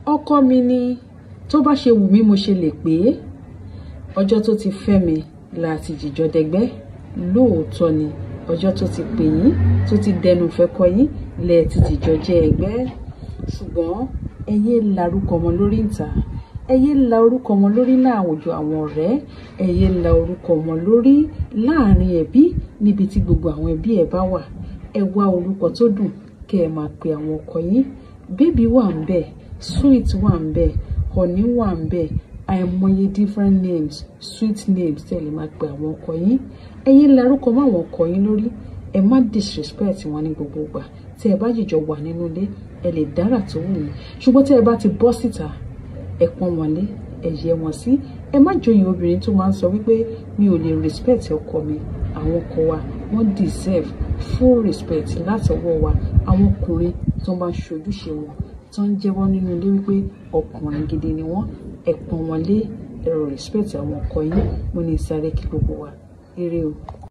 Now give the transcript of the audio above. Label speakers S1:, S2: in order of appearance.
S1: ọkọ mi ni tó bá ṣe wù mí mo ṣe lè pè é ọjọ́ tó ti fẹ́ mi láti jìjọ dẹgbẹ́ lóòótọ́ ni ọjọ́ tó ti pè yín tó ti dẹnu fẹ́ kọ yín lẹ́ẹ̀ ti jìjọ jẹ́ ẹgbẹ́ ṣùgbọ́n ẹ yé larúkọ ọmọ lórí ìta ẹ yé la orúkọ ọmọ lórí láàwùjọ àwọn ọ̀rẹ́ ẹ yé la orúkọ ọmọ lórí láàrin ẹbí níbi tí gbogbo àwọn ẹbí ẹ bá wà ẹ wá orúkọ tó dùn kẹ́ ẹ máa pe àwọn ọkọ yín bébí wà ń bẹ sweet wà ń bẹ honey wà ń bẹ àìmọye different names sweet names tẹ́ lè máa pe àwọn ọkọ yín ẹ yé larúkọ mọ́ àwọn ọkọ yín lórí ẹ má disrespect wọn ní gbogbo ìgbà tí ẹ bá jìjọ wà nínú ilé ẹ lè dára tó wù yín ṣùgbọ́n tí ẹ bá ti bọ́ síta ẹ pọ́n wọn lé ẹ yẹ wọn sí ẹ má joyè obìnrin tó máa ń sọ wípé mi ò lè respect ọkọ mi àwọn ọkọ wa wọ́n deserve full respect látọwọ́ wa àwọn ọkùnrin tó bá ń ṣojúṣe wọn tó ń jẹ́wọ́ nínú ilé wípé ọkùnrin gidi ni wọ́n ẹ pọ́n wọn lé ẹ respect àwọn ọkọ yín mo ní sáré kí gbogbo wa eré o.